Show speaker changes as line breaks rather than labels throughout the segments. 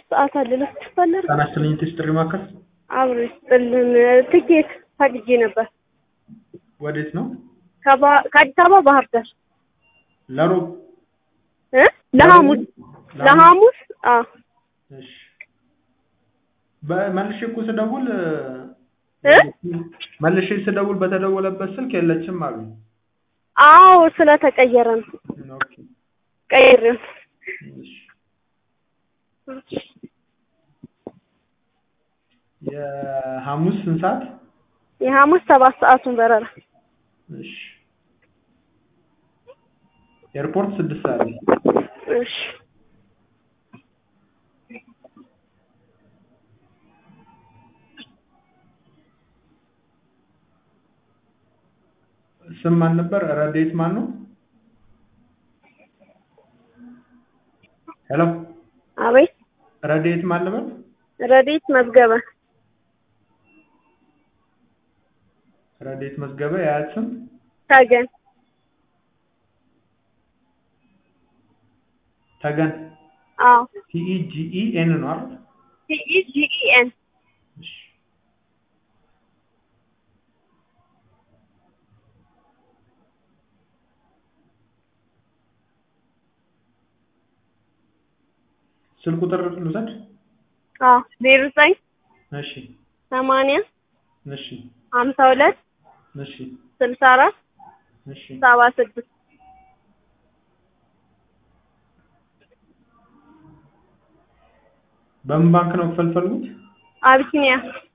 ሰዓት አለ ልትፈለግ
ጤና ይስጥልኝ ቴስት ጥሪ ማዕከል
አብሮ ይስጥልን። ትኬት ፈልጌ ነበር
ወዴት ነው?
ከባ- ከአዲስ አበባ ባህር ዳር
ለሮብ
እ ለሐሙስ ለሐሙስ አዎ
እሺ በመልሼ እኮ ስደውል
እ
መልሼ ስደውል በተደወለበት ስልክ የለችም አሉ።
አዎ ስለተቀየረ ነው
ኦኬ
ቀይር
እሺ የሐሙስ ስንት ሰዓት?
የሐሙስ ሰባት ሰዓቱን በረራ
እሺ ኤርፖርት ስድስት ሰዓት ላይ
እሺ
ስም ማን ነበር? ረዴት ማን ነው? ሄሎ
አቤት
ረዴት ማን ነበር?
ረዲት መዝገበ
ረዴት መዝገበ የአያት ስም
ተገን
ተገን
አዎ
ቲኢጂኢ ኤን ነው አይደል?
ቲኢጂኢኤን
እሺ ስልክ ቁጥር ልውሰድ?
አዎ ዜሮ ዘጠኝ
እሺ
ሰማንያ
እሺ
ሀምሳ ሁለት
እሺ
ስልሳ አራት
እሺ
ሰባ ስድስት
በምን ባንክ ነው ክፈል ፈልጉት?
አቢሲኒያ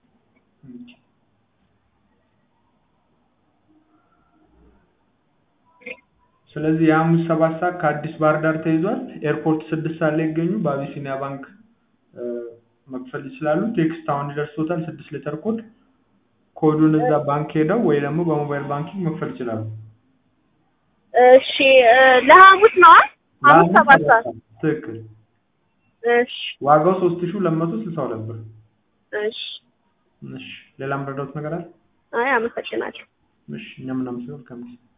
ስለዚህ የሐሙስ ሰባት ሰዓት ከአዲስ ባህር ዳር ተይዟል። ኤርፖርት ስድስት ሰዓት ላይ ይገኙ። በአቢሲኒያ ባንክ እ መክፈል ይችላሉ። ቴክስት አሁን ይደርሶታል ስድስት ሌተር ኮድ። ኮዱን እዛ ባንክ ሄደው ወይ ደግሞ በሞባይል ባንኪንግ መክፈል ይችላሉ።
እሺ እ ለሐሙስ ነው አይደል? ሐሙስ ሰባት ሰዓት
ትክክል።
እሺ
ዋጋው ሶስት ሺህ ሁለት መቶ ስልሳ ሁለት ብር።
እሺ
እሺ ሌላ የምረዳውት ነገር አለ?
አይ አመሰግናለሁ።
እሺ እኛም እናመሰግናለን።